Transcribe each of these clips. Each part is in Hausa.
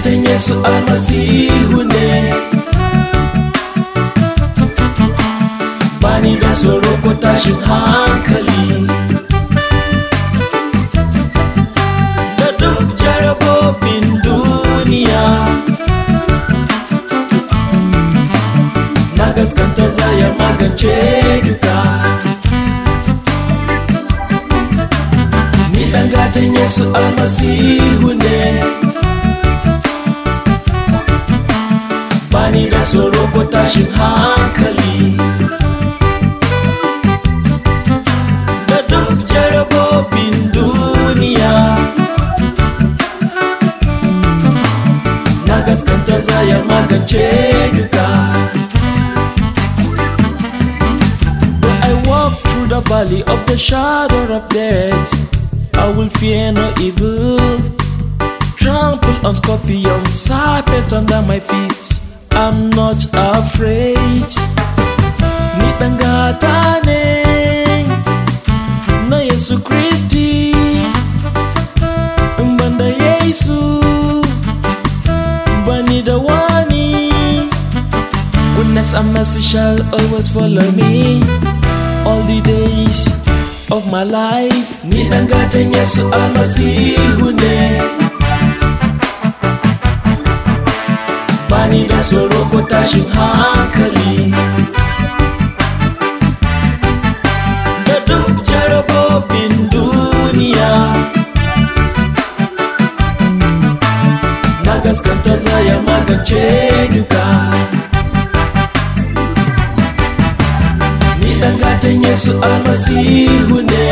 gatan Yesu almasihu ne Bani da tsoro ko tashin hankali Da duk jarabobin duniya Na gaskanta zaya magance duka Ni ɗan gatan Yesu almasihu ne Bani da tsoro ko tashin hankali Da duk jarabobin duniya Na gaskanta zaya magance duka When I walk through the valley of the shadow of death I will fear no evil Trample on scorpions, serpents under my feet I'm not afraid Ni ɗan gata ne na Yesu Kristi In banda Yesu bani da wani Goodness and mercy shall always follow me All the days of my life Ni ɗan gatan Yesu almasihu ne Bani da tsoro ko tashin hankali Da duk jarabobin duniya Na gaskanta zaya magance duka Ni ɗan gatan Yesu almasihu ne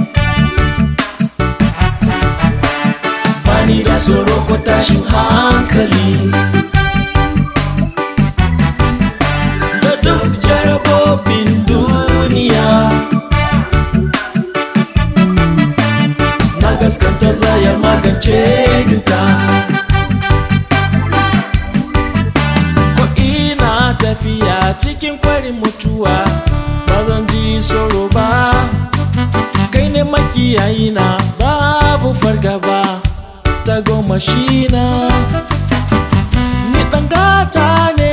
Bani da tsoro ko tashin hankali Da duk jarabobin duniya Na gaskanta zaya magance duka Ko ina tafiya cikin kwarin mutuwa ba zan ji tsoro ba kai ne makiyayi na babu fargaba ta goma shi na ni ɗan gata ne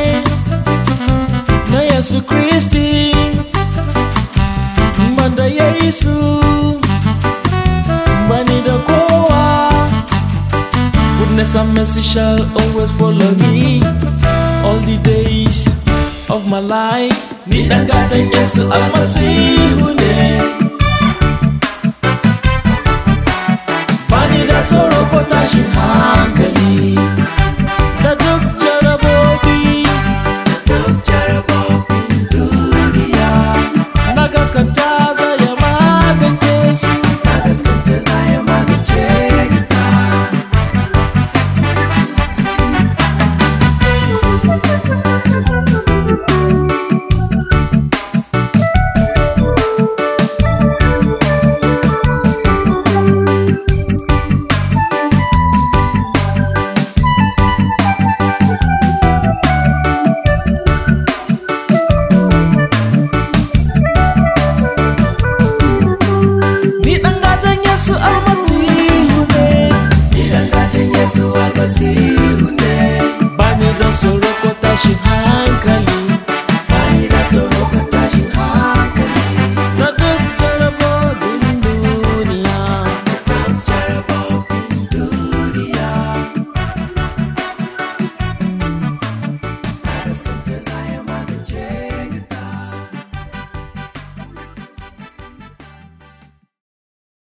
na Yesu Kristi banda Yesu bani da kowa Goodness and mercy shall always follow me all the days of my life. Ni ɗan gatan Yesu almasihu ne. Bani da tsoro ko tashin hankali.